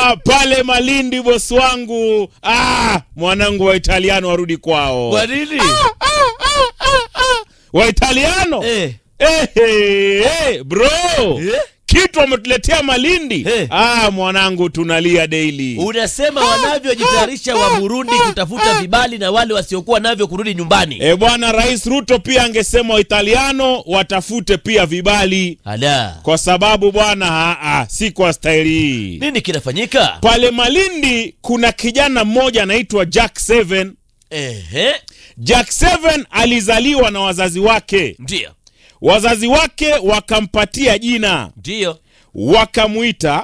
Ah, pale Malindi bosi wangu. Ah, mwanangu wa Italiano warudi kwao. Kwa nini? Wa Italiano? Eh. Eh, eh, eh, bro. Eh? Kitu wametuletea Malindi. Eh. Ah, mwanangu tunalia daily. Unasema wanavyojitayarisha wa Burundi kutafuta vibali na wale wasiokuwa navyo kurudi nyumbani. E bwana, Rais Ruto pia angesema Waitaliano watafute pia vibali, Ala. kwa sababu bwana, ah, ah, si kwa staili hii. Nini kinafanyika? Pale Malindi kuna kijana mmoja anaitwa Jack Seven. Ehe. Jack Seven alizaliwa na wazazi wake, Ndio. wazazi wake wakampatia jina, Ndio. wakamwita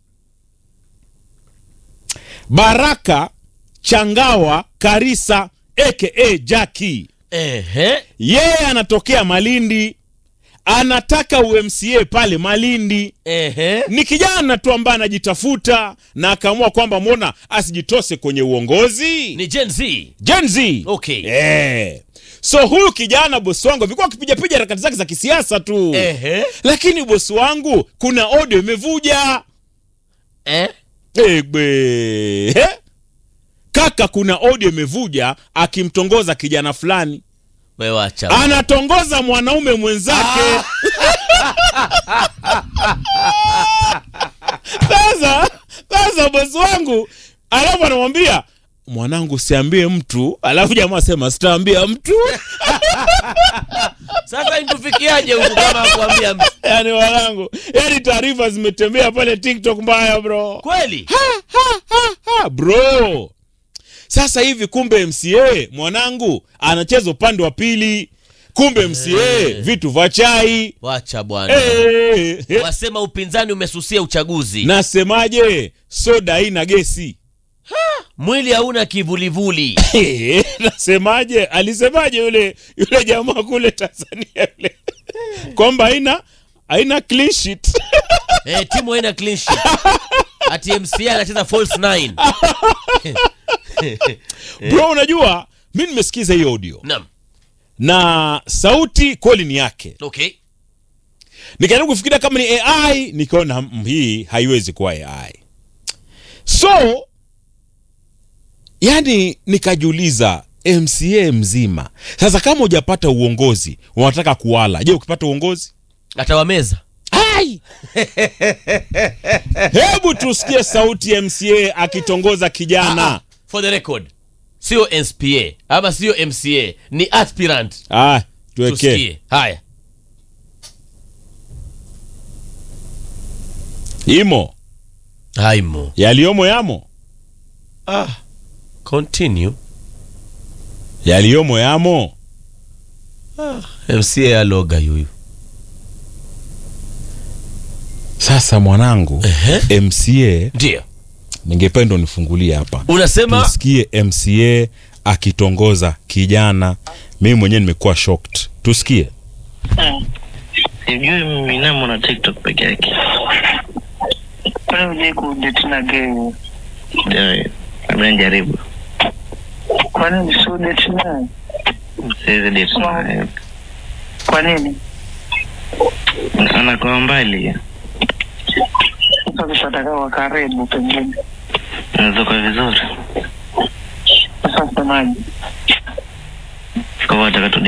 Baraka Changawa Karisa aka Jackie. Ehe. Yeye anatokea Malindi, anataka UMCA pale Malindi. Ehe. Ni kijana tu ambaye anajitafuta na akaamua kwamba mbona asijitose kwenye uongozi. Ni Gen Z. Gen Z. Okay. Eh. So huyu kijana bosi wangu alikuwa akipigapiga harakati zake za kisiasa tu. Ehe. Lakini bosi wangu kuna audio imevuja. Eh? Egbe. Eh? Kaka, kuna audio imevuja akimtongoza kijana fulani, Wewe acha. anatongoza mwanaume mwenzake. Sasa sasa bosi wangu alafu anamwambia mwanangu, siambie mtu, alafu jamaa sema sitaambia mtu. Sasa intufikiaje huku kama kuambia mtu? Yani mwanangu, yani taarifa zimetembea pale TikTok mbaya bro. Kweli? Ha, bro sasa hivi kumbe mca mwanangu anacheza upande wa pili kumbe mca vitu vya chai Wacha bwana. Eh, eh. Wasema upinzani umesusia uchaguzi. nasemaje soda haina gesi Mwili hauna kivulivuli. Eh, nasemaje alisemaje yule yule jamaa kule tanzania yule kwamba haina haina clean sheet Eh, timu haina clean sheet. Ati MCA anacheza false nine. bro unajua mi nimesikiza hii audio Naam. na sauti kweli ni yake Okay. nikajaribu kufikiria kama ni ai nikaona mm, hii haiwezi kuwa ai so yani nikajiuliza mca mzima sasa kama hujapata uongozi unataka kuwala je ukipata uongozi Atawameza. ai hebu tusikie sauti ya mca akitongoza kijana For the record. Sio SPA ama sio MCA, ni aspirant. ah, tuweke Tusikie. Haya. imo Haimo. yaliyomo yamo Ah. Continue. yaliyomo yamo MCA aloga yuyu. sasa mwanangu Ehe. mca Ndio. ningependa unifungulie hapa Unasema tusikie mca akitongoza kijana mimi mwenyewe nimekuwa shocked tusikie sijui minamo na tiktok peke yake Wewe uje kudate na gay. Ndio, labda nijaribu Kwa nini si udate naye? siwezi date naye. Kwa nini? anakuwa mbali Sasa ukipata kama karibu pengine. unaweza kuwa vizuri Sasa semaje? kwa hivyo ataka tu